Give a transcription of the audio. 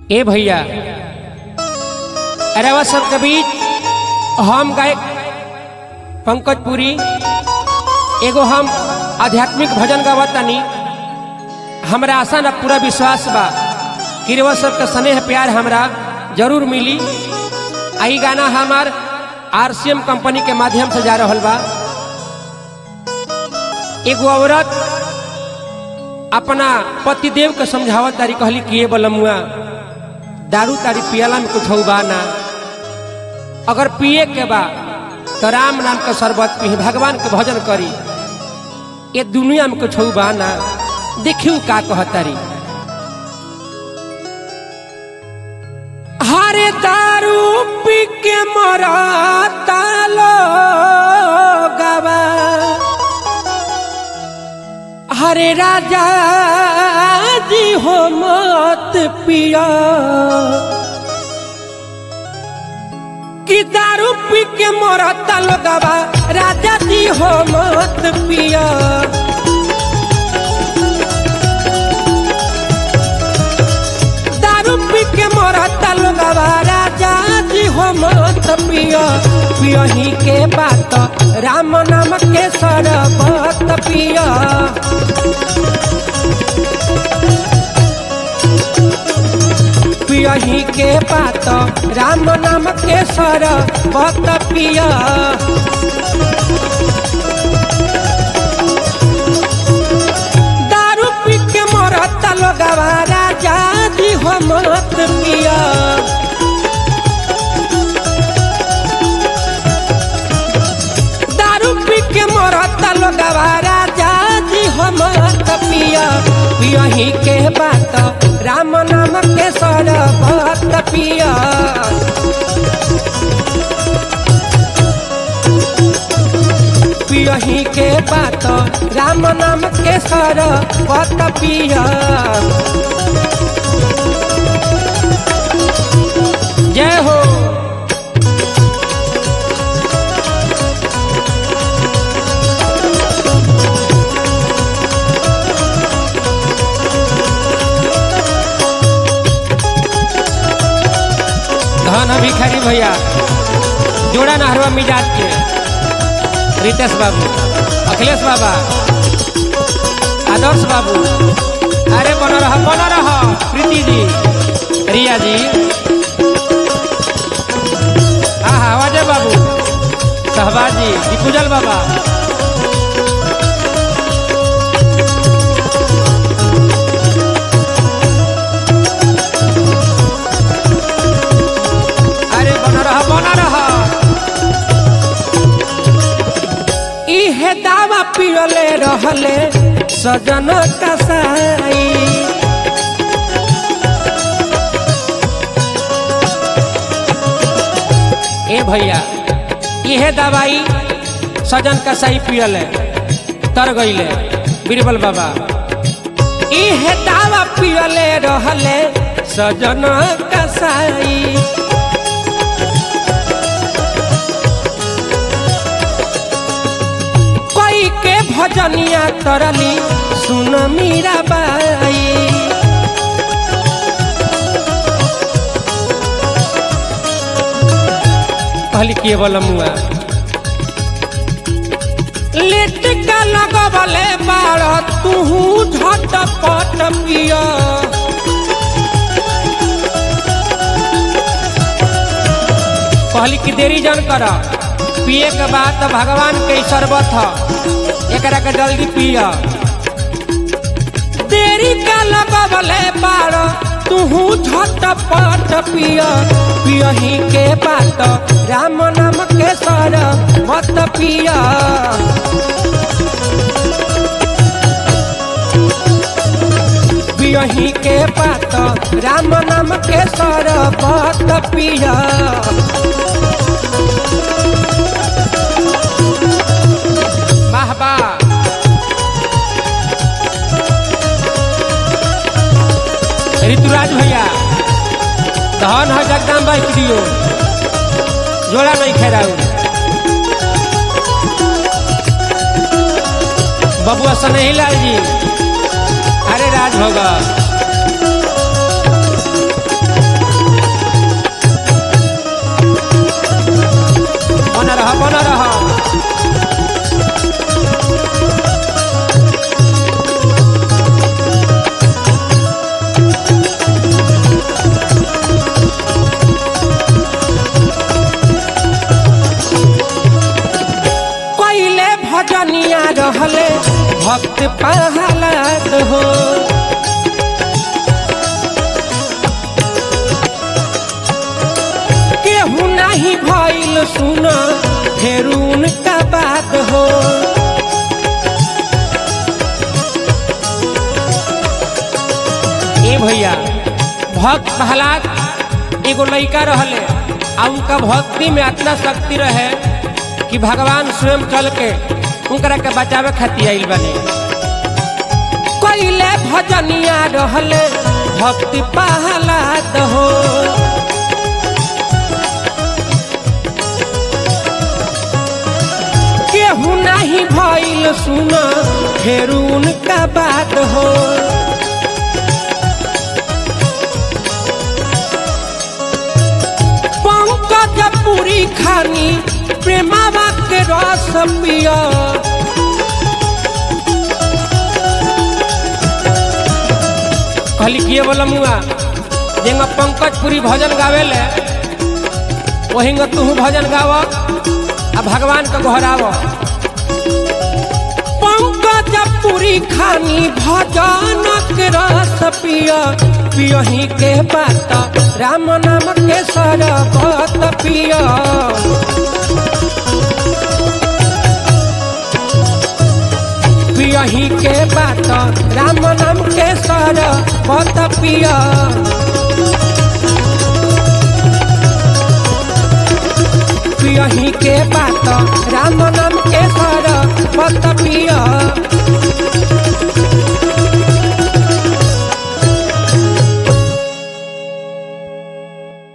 ए भैया अरेवा सबके बीच हम गायक पंकज पुरी एगो हम आध्यात्मिक भजन गावत तनी हमरा आशा न पूरा विश्वास बा कि रउआ सबके स्नेह प्यार हमरा जरूर मिली आई गाना हमार आरसीएम कंपनी के माध्यम से जा रहल बा एगो औरत अपना पतिदेव के समझावत तारी कहली कि ये बलमुआ दारू तारी पियला में कुछ बा ना अगर पिए के बा तो राम नाम के शरबत पी भगवान के भजन करी ये दुनिया में कुछ बा ना देखियो का कहतारी हरे दारू पी के मरता लोगवा हरे राजा जी हो मत पिया कि दारू पी के मरता लोगवा राजा जी हो मत पिया दारू पी के मरता लोगवा राजा जी हो मत पिया पियही के बात राम नाम के सरबत पिया पियही के बात राम नाम के सरबत पिया दारू पी के मरता लोगवा राजा जी हो मत पिया दारू पी के मरता लोगवा राजा जी हो मत पिया पियही के बात राम नाम के सरबत पिया पियही के बात राम नाम के सरबत पिया जय हो धन भिखारी भैया जोड़ा नहरवा मिजाज के रितेश बाबू अखिलेश बाबा आदर्श बाबू अरे बना रहा बना रहा प्रीति जी रिया जी हाँ हाँ अजय बाबू शहबाज जी दिपुजल बाबा अरे बना रहा बना रहा इहे दावा पियले रहले सजन कसाई ए भैया इहे दवाई सजन कसाई पियले तर गईले बीरबल बाबा इहे दावा पियले रहले सजन कसाई कोई के भजनिया तरली सुन मीरा बाई कहली के बलमुआ लेट का लगबले बाड़ तुहू झटपट पिया कहली कि देरी जन कर पिए के बाद तो भगवान के शरबत ह एकरा के जल्दी पिया देरी का लगबले बाड़ तुहू झटपट पिया पियही के बात राम नाम के सर मत पिया पियही के बात राम नाम के सर मत पिया वाह वाह ऋतुराज भैया धन है जगदाम भाई दियो जोड़ा नहीं खेराऊ बबुआ सनही लाल जी अरे राज होगा भक्त पहलाद हो केहू नहीं भइल सुना फिर उनका बात हो ए भैया भक्त प्रहलाद एगो लड़का रहले आ उनका भक्ति में इतना शक्ति रहे कि भगवान स्वयं चल के उनकरा के बचावे खातिर आइल बने कैले भजनिया रहले भक्ति प्रहलाद हो केहू नहीं भइल सुना फिर उनका बात हो पंकज पूरी खानी प्रेमावा के रस पिया कहली किए बोला मुआ जेंगा पंकज पुरी भजन गावेले वहीं तू भजन गाव आ भगवान के घोराव पंकज पुरी खानी भजन के रस पिया पियही के बात राम नाम के सरबत पिया पियही के बात राम नाम के सरबत पिया